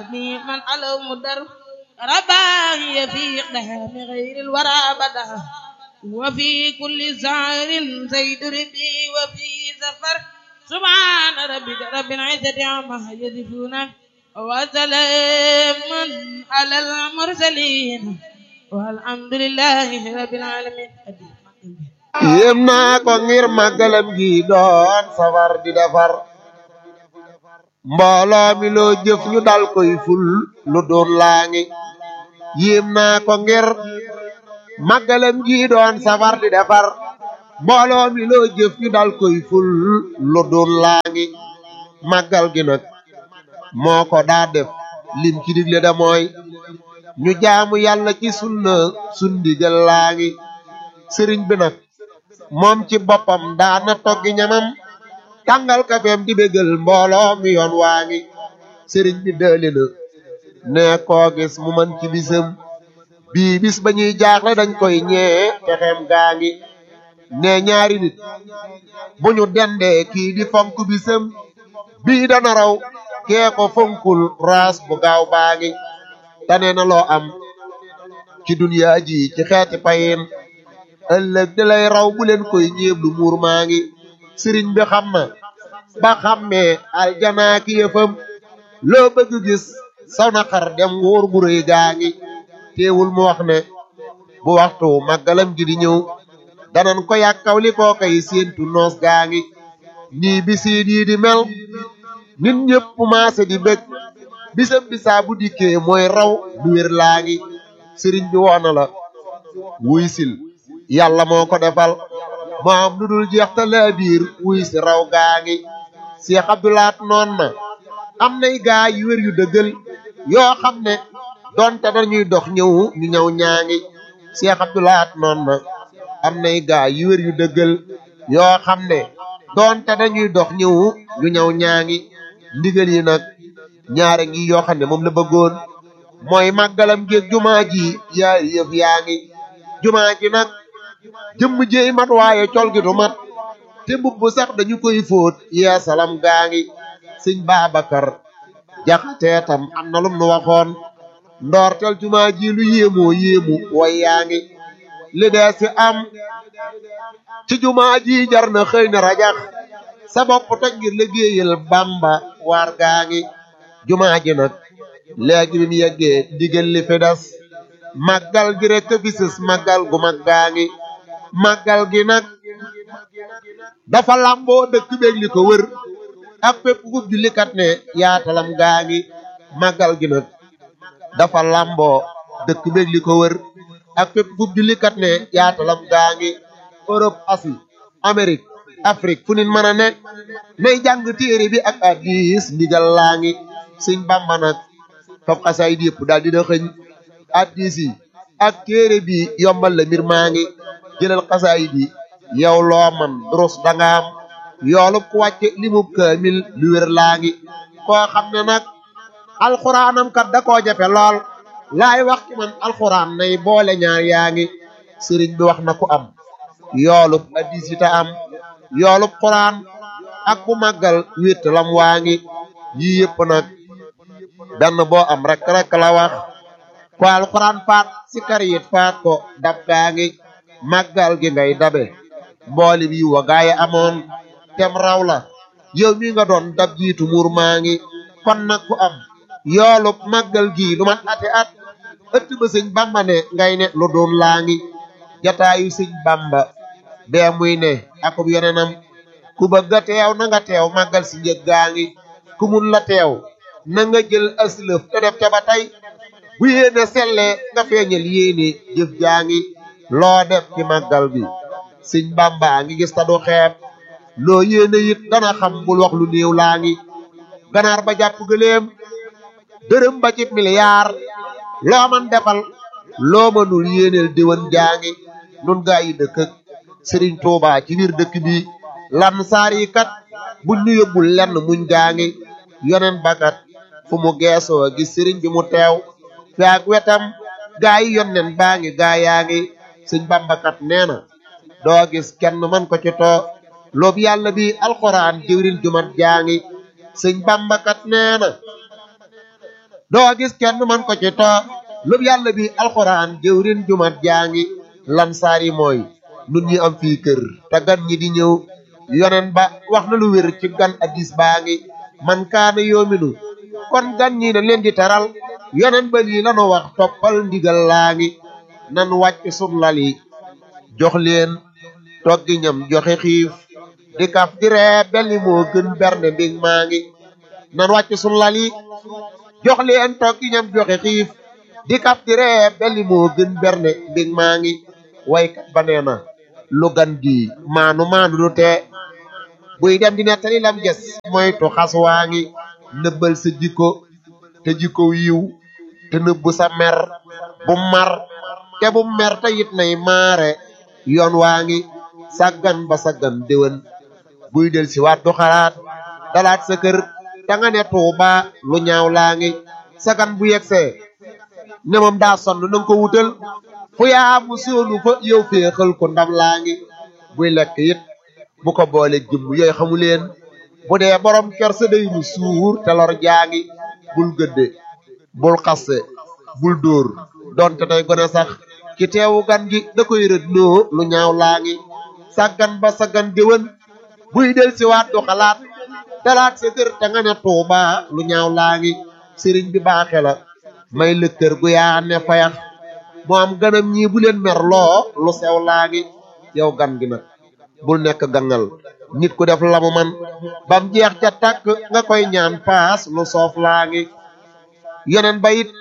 من على مدر رباهي في إقدام غير الورى بدا وفي كل زعر زيد ربي وفي سفر سبحان ربك رب العزة عما يصفون وسلام على المرسلين والحمد لله رب العالمين yéem naa ko ngir màggalam gi doon safar di defar mbooloo mi loo jëf ñu dal koy ful lu doon laa ngi yéem naa ko ngir màggalam gi doon safar di defar mbooloo mi loo jëf ñu dal koy ful lu doon laa ngi màggal gi nag moo ko daa def lim ci digle da mooy ñu jaamu yàlla ci sunna sundigal laa ngi sëriñ bi nag moom ci boppam daana toggi ñamam tàngal kafeem di bégal mbooloo mi yoon waa ngi sëriñ bi dëli na ne koo gis mu man ci bisam bii bis ba ñuy jaaxle dañ koy ñee texeem gaa ngi ne ñaari nit bu ñu dendee kii di fonk bisam bii dana raw kee ko fonkul raas bu gaaw baa ngi tane na loo am ci duniyaa ji ci xeeti payin ëllëg di lay raw bu leen koy ñéeb lu muur maa ngi sëriñ bi xam na ba xammee aljanaa ki yëfam loo bëgg gis saw na xar dem wóor gu rëy gaa ngi teewul mu wax ne bu waxtu màggalam gi di ñëw danan ko yàkkaw li koo kay séentu noos gaa ngi nii bisiit yi di mel nit ñëpp maase di bëgg bisam bisaa bu dikkee mooy raw du wér laa ngi sëriñ bi woona la wuy sil yàlla moo ko defal moo am lu dul jeex te laa biir wuy si raw gaa ngi Seex Abdulaat noon na am nay gaa yu wér yu dëggal yoo xam ne donte dañuy dox ñëw ñu ñëw ñaa ngi Seex Abdulaat noon na am nay gaa yu wér yu dëggal yoo xam ne donte dañuy dox ñëw ñu ñëw ñaa ngi ndigal yi nag ñaare ngi yoo xam ne moom la bëggoon mooy màggalam géeg jumaa ji yaay yëf yaa ngi jumaa ji nag jëmm jéey mat waaye col gi du mat te mbubb sax dañu koy fóot yeesalam gaa ngi sëñ Babacar jaxatee tam am na lum nu waxoon ndoortel jumaa ji lu yéemoo yéemu way yaa ngi li dee si am ci jumaa ji jar na xëy na rajax sa bopp toj ngir liggéeyal Bamba waar gaa ngi jumaa ji nag léegi bi mu yeggee ndigal li fi des màggal gi rek bisis màggal gu mag gaa ngi màggal gi nag dafa làmboo dëkk beeg li ko wër ak fépp ku jullikat ne yaatalam gaa ngi màggal gi nag dafa làmboo dëkk beeg li ko wër ak fépp ku jullikat ne yaatalam gaa ngi Europe Asie Amérique Afrique fu nit mën a ne nay jàng téere bi ak hadiis ndigal laa ngi Sëñ Bamba nag fab xasaay di yëpp daal dina xëñ hadiis yi ak téere bi yombal la mbir maa ngi jëlal xasaay bi yow loo man durus danga am yoolub ku wàcce limub kaamil lu wér laa ngi koo xam ne nag alxuraanam kat da koo jafe lool laay wax ci man alxuraan nay boole ñaar yaa ngi sëriñ bi wax na ku am yoolub hadiis yi ta am yoolub xuraan ak bu màggal wétt lam waa ngi yii yëpp nag benn boo am rek rek la wax ko alxuraan faat si kar yit faat ko dab gaa ngi màggal gi ngay dabe mbooli bi wa gaaye amoon tem raw la yow mi nga doon dab jiitu muur maa ngi kon nag ku am yoolub màggal gi lu mat ati at ëtt ba sëñ bamba ne ngay ne lu doon laa ngi jataayu sëñ bamba bee muy ne akub yeneenam ku bëgg a teew na nga teew màggal si njëg gaa ngi ku mun la teew na nga jël aslëf te def te ba tey bu yéene selle nga feeñal yéene jëf jaa ngi loo def ci màggal bi sëñ bamba ngi gis ta du xeeb loo yéene it dana xam bul wax lu néew laa ngi ganaar ba jàpp gëléem dërëm ba ci miliyaar loo man defal loo mënul yéeneel diwan jaa ngi nun gaa yi dëkk ak sëriñ Tuubaa ci biir dëkk bi lan saar yi kat buñ ñu yóbbul lenn muñ gaa ngi yonen bakat fu mu geesoo gis sëriñ bi mu teew fi ak wetam gaa yi yonnen baa ngi gaa yaa ngi sëñ bambakat nee na doo gis kenn man ko ci too loobu yàlla bi alxuraan jiwrin jumat jaa ngi sëñ bambakat nee na doo gis kenn man ko ci too lub yàlla bi alxuraan jëwrin jumat jaa ngi lan saar yi mooy nun ñi am fii kër te gan ñi di ñëw yonen ba wax na lu wér ci gan addis baa ngi man kaana yoominu kon gan ñi na leen di teral yonen ba lii lanu wax toppal ndigal laa ngi nan wàcc sun lal yi jox leen toggi ñam joxe xiif di kaf di ree belli moo gën bernde mbig maa ngi nan wàcc sun lal yi jox leen toggi ñam joxe xiif di kaf di ree belli moo gën bernde mbig maa ngi waykat ba nee na lu gan gi maanu maanu du tee buy dem di nettali lam ges moytu xas waa ngi nëbbal sa jikko te jikko yiw te nëbbu sa mer bu mar te bu mer te it nay maare yoon waa ngi saggan ba saggan déwén buy del si waat du xalaat dalaat sa kër da nga ne tuuba lu ñaaw laa ngi sagan bu yegsee ne moom daa sonn nanga ko wutal fu yaa mu soonu fa yow féexal ko ndam laa ngi buy lekk it bu ko boole jëmm yooyu xamu leen bu dee borom ker sa day nu suur te lor jaa ngi bul gëdde bul xasse bul dóor donte tey gone sax ki teewu gan gi da koy rëdd noo lu ñaaw laa ngi sàggan ba saggan déwén buy del si waat du xalaat dalaat sa kër te nga ne tuuba lu ñaaw laa ngi sëriñ bi baaxe la may la kër gu yaa ne fayax mu am ganam ñii bu leen mer loo lu sew laa ngi yow gan gi nag bul nekk gangal nit ku def lamu man bam jeex ca tàkk nga koy ñaan paas lu soof laa ngi yeneen ba it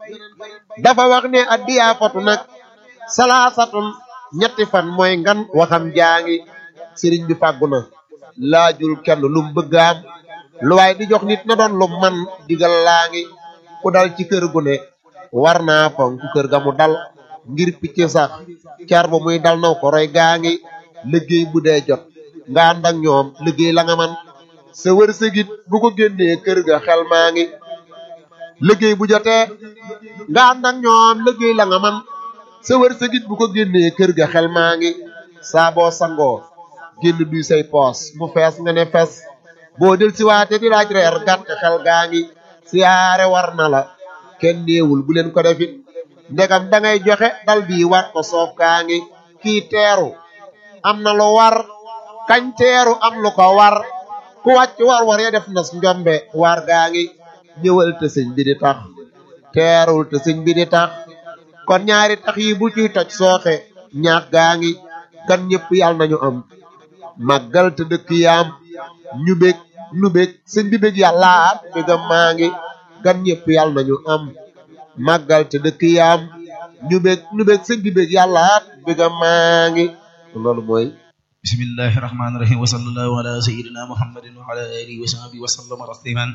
dafa wax ne addiyaa fatu nag salaasatun ñetti fan mooy ngan waxam jaa ngi sëriñ bi fàggu na laajul kenn lum bëggaam lu waay di jox nit na doon lu man digal laa ngi ku dal ci kër gu ne war naa fonk kër ga mu dal ngir picc sax car ba muy dal naw ko roy gaa ngi liggéey bu dee jot nga ànd ak ñoom liggéey la nga man sa wërsëgit bu ko génnee kër ga xel maa ngi liggéey bu jotee nga ànd ak ñoom liggéey la nga man sa wërsëgit bu ko génnee kër ga xel maa ngi saa boo sangoo génn duy say poos mu fees nga ne fes boo del si waate di laaj reer gàtt xel gaa ngi siyaare war na la kenn néewul bu leen ko defit ndegam da ngay joxe dal bii war ko soof gaa ngi kii teeru am na lu war kañ teeru am lu ko war ku wàcc war war ya def nas njombe war gaa ngi ñëwal te sëñ bi di tax teerul te sëñ bi di tax kon ñaari tax yi bu ciy toj sooxe ñaax gaa ngi gan ñëpp yàlla nañu am màggal te dëkk yaam ñu bég nu bég sëñ bi bég yàllaat bégam maa ngi gan ñëpp yàlla nañu am màggal te dëkk yaam ñu bég nu bég sëñ bi bég yàllaat bégam maa ngi loolu mooy bismillahi rahmaani rahim wa sallallahu ala sayyidina muhammadin wa ala alihi wa sahbihi wa sallama tasliman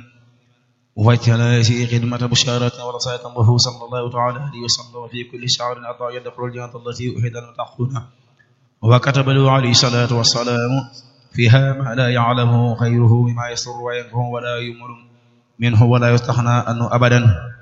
وجعل في خدمة بشارة ورسالة الله صلى الله تعالى عليه وسلم في كل شعر أطاع يدخل الجنة التي أحد المتقون وكتب له عليه الصلاة والسلام فيها ما لا يعلمه خيره بما يسر وينفه ولا يمر منه ولا يستغنى عنه أبدا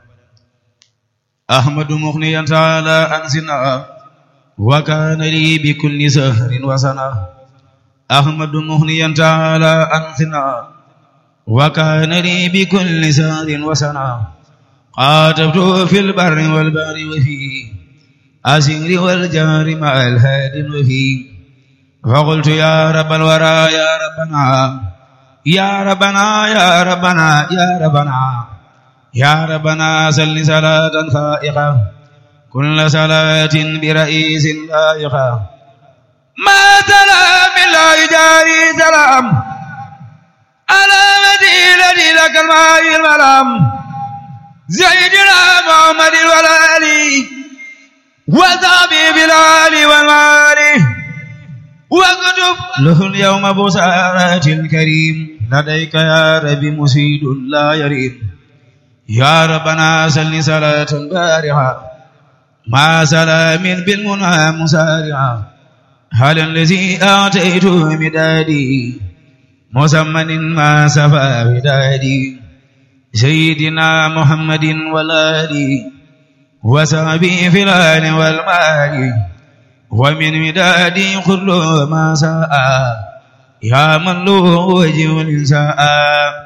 أحمد مغنيا تعالى أنزنا وكان لي بكل سهر وسنة أحمد مغنيا تعالى أنزنا وكان لي بكل سهر وسنة قاتبت في البر والبحر وفي أسير والجار مع الهاد وفي فقلت يا رب الورى يا ربنا يا ربنا يا ربنا يا ربنا يا ربنا سل صلاة فائقة كل صلاة برئيس لائقة ما سلام لا يجاري سلام على مدينة لك الماء الملام زيدنا محمد والآلي وصحبه بالآل والمال واكتب له اليوم بسارات الكريم لديك يا رب مسيد لا يريم يا ربنا سل صلاة بارعة مع سلام بالمنى مسارعة هل الذي آتيت مدادي مسمن ما سفى بدادي سيدنا محمد والآل وصحبه في الآل والمال ومن مدادي كل ما ساء يا من له وجه الإنساء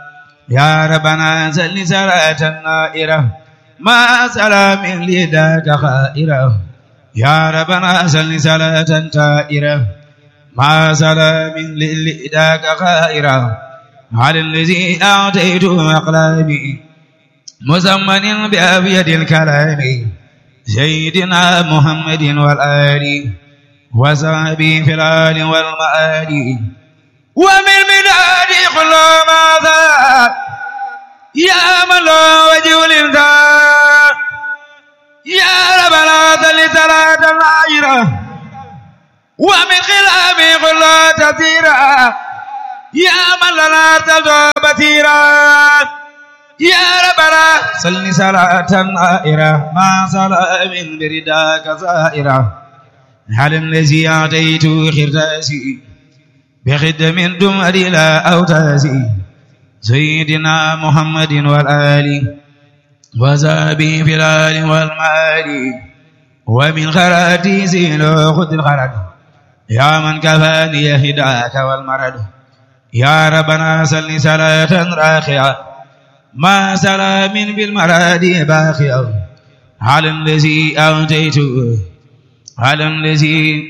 يا ربنا سل صلاة نائرة ما سلام لذاك خائرة يا ربنا سل صلاة تائرة ما سلام لذاك خائرة على الذي أعطيت أقلامي مزمن بأبيض الكلام سيدنا محمد والآل وصحبه في الآل والمآل ومن مداد كل ماذا يا من لا وجه الإنسان يا رب لا تل صلاة العيرة ومن خلام كل تثيرا يا من لا تلد بثيرا يا ربنا صل صلاة نائرة ما صلاة من برداك زائرة على الذي أعطيت خرتاسي بخدم دمر إلى أوتاسي سيدنا محمد والآل وزابي في الآل والمال ومن خراتي سيلو خذ الخرد يا من كفاني هداك والمرد يا ربنا صل صلاة راخية ما سلام بالمراد باخية على الذي أوتيت على الذي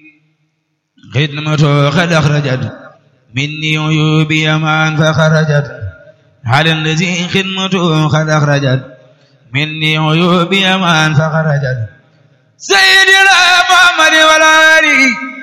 خدمته قد أخرجت مني عيوبي من فخرجت على الذي خدمته قد أخرجت مني عيوبي من فخرجت سيدنا محمد والآل